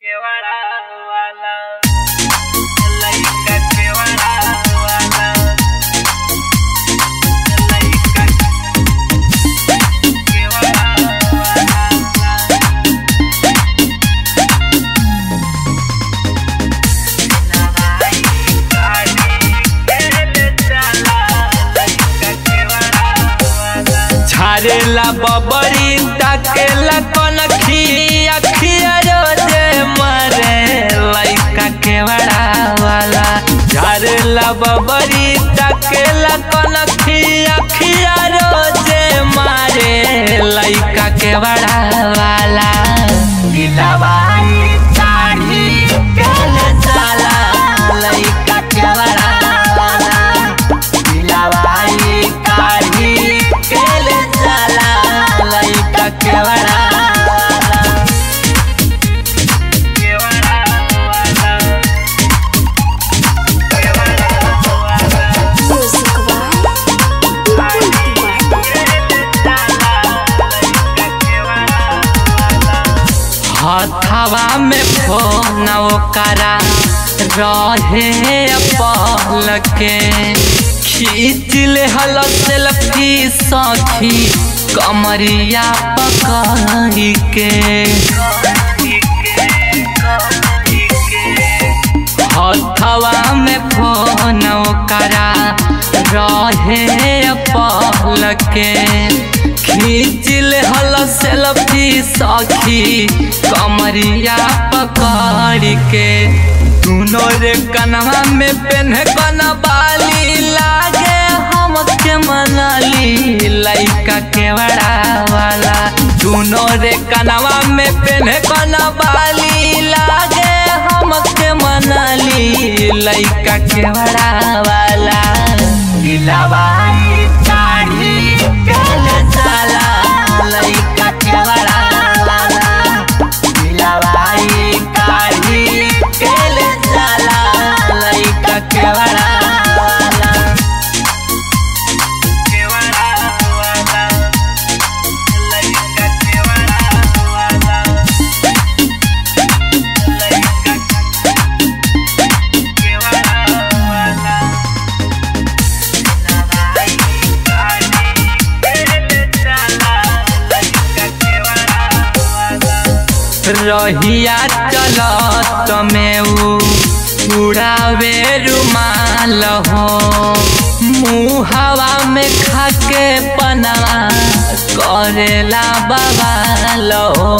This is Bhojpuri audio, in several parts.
केवड़ा वाला लइका केवड़ा वाला लइका केवड़ा वाला नवाई गाड़ी खेल चला लइका केवड़ा वाला झारेला बबरी ताकेला कनखी अखिया रोजे मरे लइका केवड़ा वाला झारेला बबरी ताकेला कनखी अखिया रोजे मारे लइका केवड़ा वाला गिलवाई साड़ी केले साला लइका केवड़ा वाला गिलवाई काढ़ी केले साला लइका केवड़ा वाला केवड़ा वाला केवड़ा वाला Music by हथवा में फोन ओकरा रहे पहल के खींच ले हल सेल्फी सखी कमरिया पकड़ी के हथवा में फोन ओकरा रहे पहल के खींच ले हल सेल्फी सखी कमरिया पकड़ के दोनों रे कनवा में पेन कन बाली लागे हमके मनली लइका केवड़ा वाला दोनों रे कनवा में पेन कन बाली लागे हमके मनली लइका केवड़ा वाला गिलवाई काढ़ी केले साला लइका केवड़ा वाला गिलवाई काढ़ी केले साला लइका केवड़ा वाला केवड़ा वाला लइका केवड़ा वाला लइका केवड़ा वाला नवाई गाड़ी खेल चला लइका केवड़ा वाला रहिया चलत में उ उड़ावे रुमाल हो मुहावा में खाके पनावा करेला बवाल हो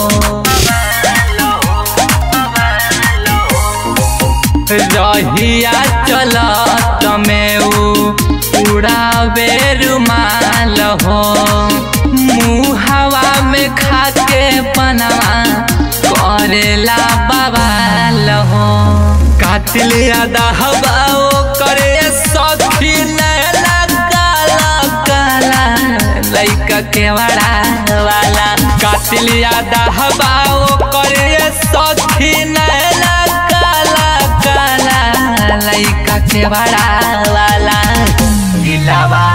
रहिया चलत में उ उड़ावे रुमाल हो मुहावा में खाके पनावा करेला बवाल हो कातिल यादा हवाओ करे सखी नैला काला काला लइका केवड़ा वाला कातिल यादा हवाओ करे सखी नैला काला काला लइका केवड़ा वाला गिलावा